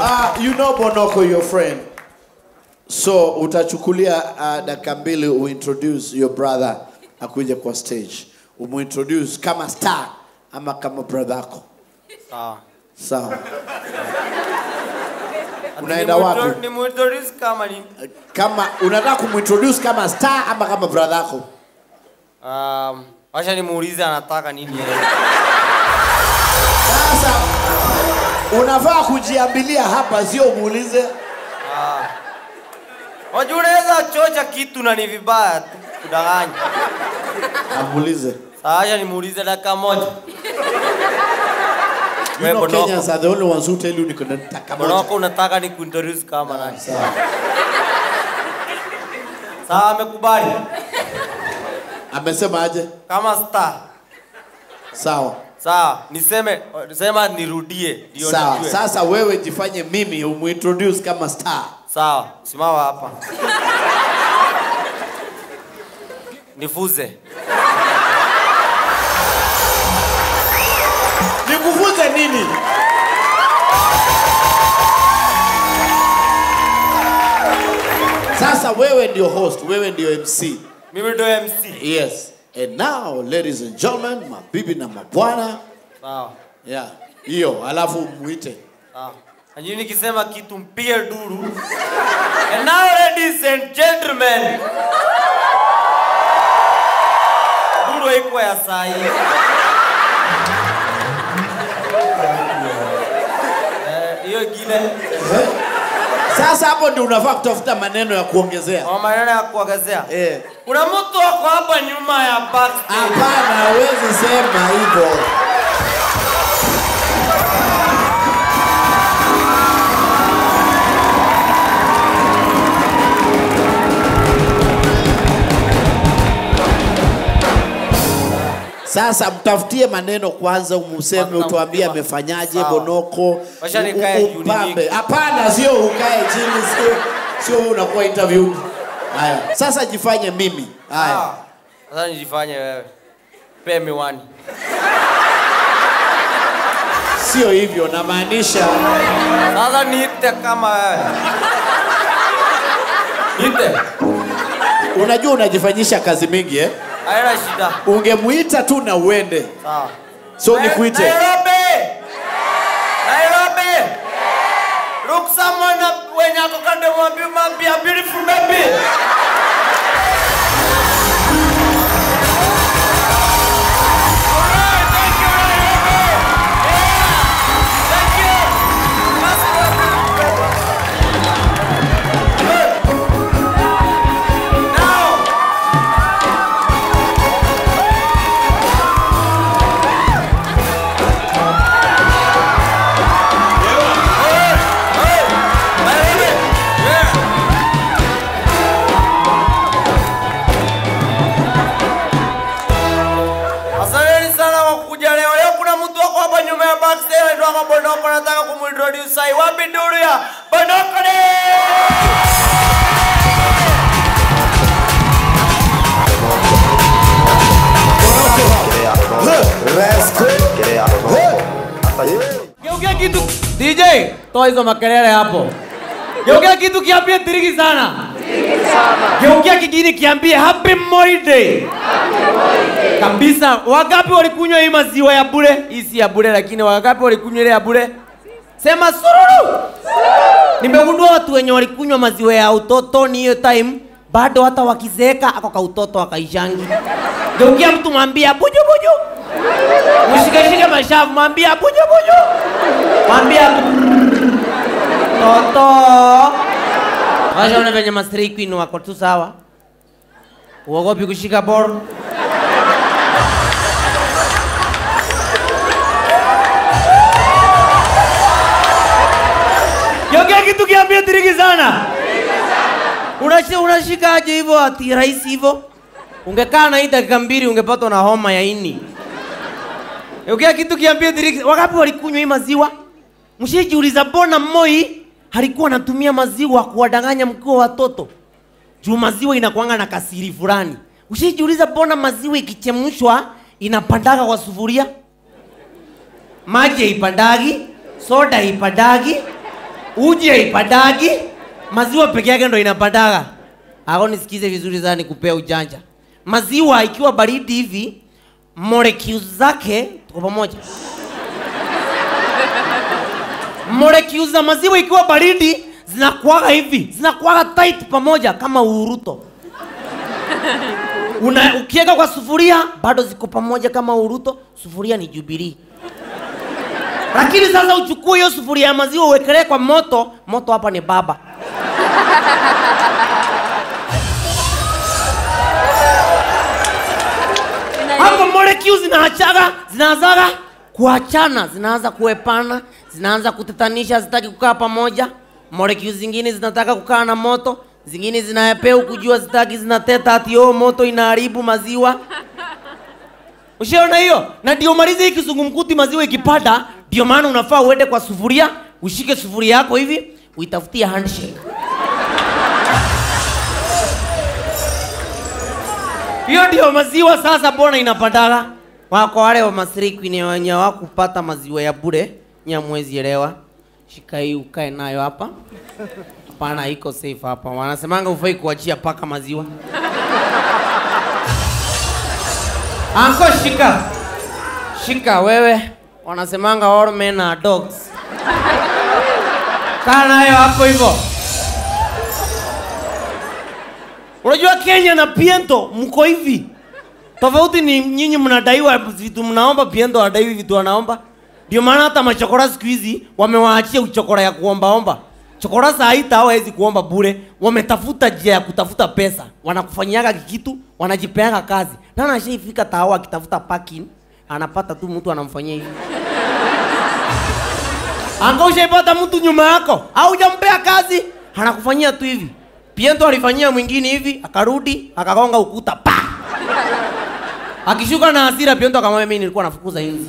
Ah, you know Bonoko your friend. So utachukulia uh, dakika mbili uintroduce your brother akuje kwa stage. Umuintroduce kama star ama kama brother yako. Sawa. Sawa. Unaenda wapi? Ni muintroduce kama ni Kama unataka kumuintroduce kama star ama kama brother yako? um, wacha nimuulize anataka nini yeye. Sasa unafaa kujiambilia hapa, sio muulize. Wajua unaweza chocha kitu na ni vibaya tu kudanganya. Amuulize. Sasa wacha nimuulize dakika moja. You Wewe know Bonoko. Kenyans are the only ones who tell you niko na taka moja. Bonoko unataka ni kuintroduce kama nani? Sawa. Sawa amekubali. Amesema aje? Kama star. Sawa. Sawa, niseme sema nirudie ndio Sawa. nijue. Sasa wewe jifanye mimi umuintroduce kama star. Sawa, simama hapa. Nifuze. Nikufunze nini? Sasa wewe ndio host, wewe ndio MC. Mimi ndo MC. Yes. And now, ladies and gentlemen, mabibi na mabwana, Sawa. yeah. Hiyo, alafu muite. Sawa. Najini nikisema kitu mpige duru. And now ladies and gentlemen. Duru haikuwa ya saa hii. Eh, Hiyo ingine Sasa hapo ndio unafaa kutafuta maneno ya kuongezea. kwa maneno ya kuongezea. Eh. Kuna mtu wako hapa nyuma ya backstage. Hapana, hawezi sema hivyo. Sasa mtafutie maneno kwanza, umuseme, Kwanza utuambie mtuma- amefanyaje Sawa. Bonoko. Wacha u- nikae u- juu upambe. nyingi. Hapana, sio ukae chini, sio sio wewe unakuwa interview. Haya, sasa jifanye mimi. Haya. Ah, Sasa nijifanye wewe. Pe miwani. Sio hivyo, namaanisha Sasa niite kama wewe. Niite. unajua unajifanyisha kazi mingi eh? Haina shida. Ungemuita tu na uende. Sawa. So Na- nikuite. Nairobi. Nairobi. Look someone up when you go to mwambie mwambie a beautiful baby. Alright, thank you, Nairobi. Yeah. Thank you. Let's go. Good. Now. Asanteni sana kwa kuja leo. Leo kuna mtu wako hapa nyuma ya backstage anaitwa Bonoko, nataka kumuintroduce sai. Wapi duru ya Bonoko ni? Geukia kitu DJ, toa hizo makelele hapo. Geukia kitu kiambie tiriki sana. Geukia kingine kiambie happy Moi Day. Kabisa. Wangapi walikunywa hii maziwa ya bure? Hii si ya bure lakini wangapi walikunywa ile ya bure? Sema sururu. Nimegundua watu wenye walikunywa maziwa ya utoto ni hiyo time bado hata wakizeeka ako ka utoto akaishangi. Geukia mtu mwambie buju buju. Mshikashike mashavu, mwambia buju buju. Mwambia toto. Washaona venye Master Queen wako tu sawa. Uogopi kushika ball. Yongea kitu kiambia tiriki sana. Unashi, unashikaje hivyo ati rahisi hivyo? Ungekaa na hii dakika mbili ungepatwa na homa ya ini. Ongea kitu kiambie diriki. Wangapi walikunywa hii maziwa? Mshijiuliza mbona Moi alikuwa anatumia maziwa kuwadanganya mkuu wa watoto? Juu maziwa inakuanga na kasiri fulani. Ushijiuliza mbona maziwa ikichemshwa inapandaga kwa sufuria? Maji haipandagi, soda haipandagi, uji haipadagi maziwa peke yake ndo inapadaga ako nisikize vizuri sana nikupea ujanja maziwa ikiwa baridi hivi molecules zake tuko pamoja molecules za maziwa ikiwa baridi zinakuaga hivi zinakuaga tight pamoja kama uruto Una, ukiweka kwa sufuria bado ziko pamoja kama uruto sufuria ni jubilii lakini sasa uchukue hiyo sufuria ya maziwa uwekelee kwa moto moto hapa ni baba hapo molecules zinaachaga zinaanzaga kuachana zinaanza kuepana zinaanza kutetanisha zitaki kukaa pamoja molecules zingine zinataka kukaa na moto zingine zinaepea kujua zitaki zinateta ati oh, moto inaharibu maziwa ushaona hiyo na ndio malize hii kizungumkuti maziwa ikipata ndio maana unafaa uende kwa sufuria ushike sufuria yako hivi uitafutie handshake hiyo ndio maziwa sasa bona inapandaga wako wale wa masiriki ni wenye wakupata maziwa ya bure nyamwezi elewa shika hii ukae nayo hapa hapana iko safe hapa wanasemanga ufai kuachia paka maziwa anko shika shika wewe wanasemanga all men are dogs kaa nayo hapo hivyo unajua kenya na piento mko hivi tofauti ni nyinyi mnadaiwa vitu mnaomba piento adaiwi vitu wanaomba ndio maana hata machokora siku hizi wamewaachia uchokora ya kuombaomba chokora saa hii tao hawezi kuomba bure wametafuta njia ya kutafuta pesa wanakufanyiaga kitu wanajipeaga kazi na anashaifika tao akitafuta parking anapata tu mtu anamfanyia hivi anga ushaipata mtu nyuma yako au hujampea kazi anakufanyia tu hivi piento alifanyia mwingine hivi akarudi akagonga ukuta pa akishuka na hasira piento akamwambia mimi nilikuwa nafukuza hizi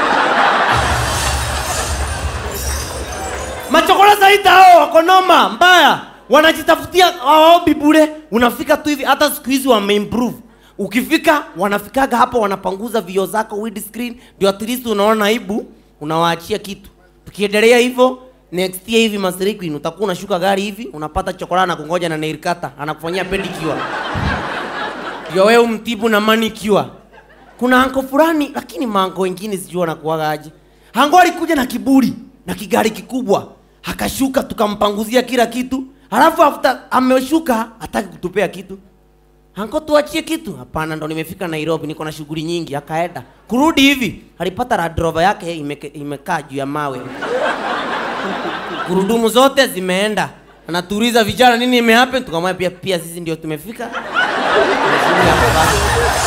machokora zaidi hao wako noma mbaya wanajitafutia hawaombi bure unafika tu hivi hata siku hizi wameimprove ukifika wanafikaga hapo wanapanguza vio zako windscreen ndio at least unaona aibu unawaachia kitu tukiendelea hivyo next year hivi masirikwin utakuwa unashuka gari hivi unapata chokora na kungoja na nairkata anakufanyia pedicure ndio wewe umtibu na manicure kuna anko fulani lakini mango wengine sijui wanakuwaga aje ango alikuja na kiburi na kigari kikubwa akashuka tukampanguzia kila kitu halafu after ameshuka hataki kutupea kitu anko tuachie kitu hapana ndo nimefika nairobi niko na shughuli nyingi akaenda kurudi hivi alipata radrova yake imeke- imekaa juu ya mawe gurudumu zote zimeenda anatuuliza vijana nini imehappen tukamwambia pia, pia sisi ndio tumefika Tumeshuka hapo basi.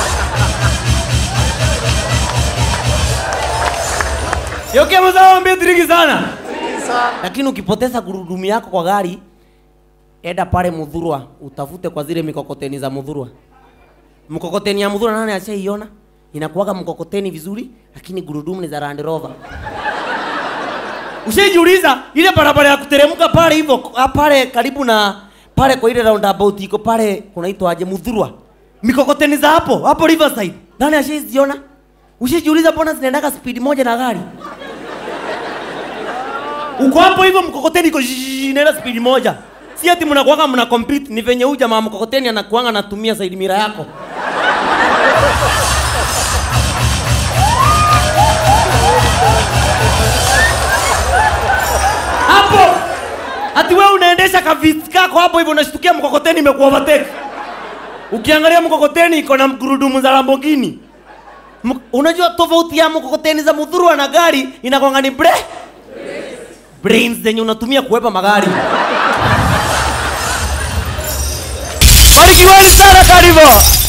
yoke mzao ambia diriki sana lakini ukipoteza gurudumu yako kwa gari enda pale mudhurwa utafute kwa zile mikokoteni za mudhurwa mkokoteni ya mudhurwa nani ashaiona inakuwaga mkokoteni vizuri lakini gurudumu ni za Land Rover ushajiuliza ile barabara ya kuteremka pale hivyo ah, pale karibu na pale kwa ile roundabout iko pale kunaitwa aje mudhurwa mikokoteni za hapo hapo riverside nani ashaiziona ushajiuliza mbona zinaendaga speed moja na gari uko hapo hivyo mkokoteni iko zzzz, inaenda speed moja si ati mnakuanga mna compete ni venye huyu jamaa mkokoteni anakuanga anatumia side mira yako hapo ati wewe unaendesha kaviti kako hapo hivyo unashtukia mkokoteni imekuovertake ukiangalia mkokoteni iko na gurudumu za Lamborghini M- unajua tofauti ya mkokoteni za mudhurwa na gari inakwanga ni bre brains zenye unatumia kuwepa magari barikiweni sana karibu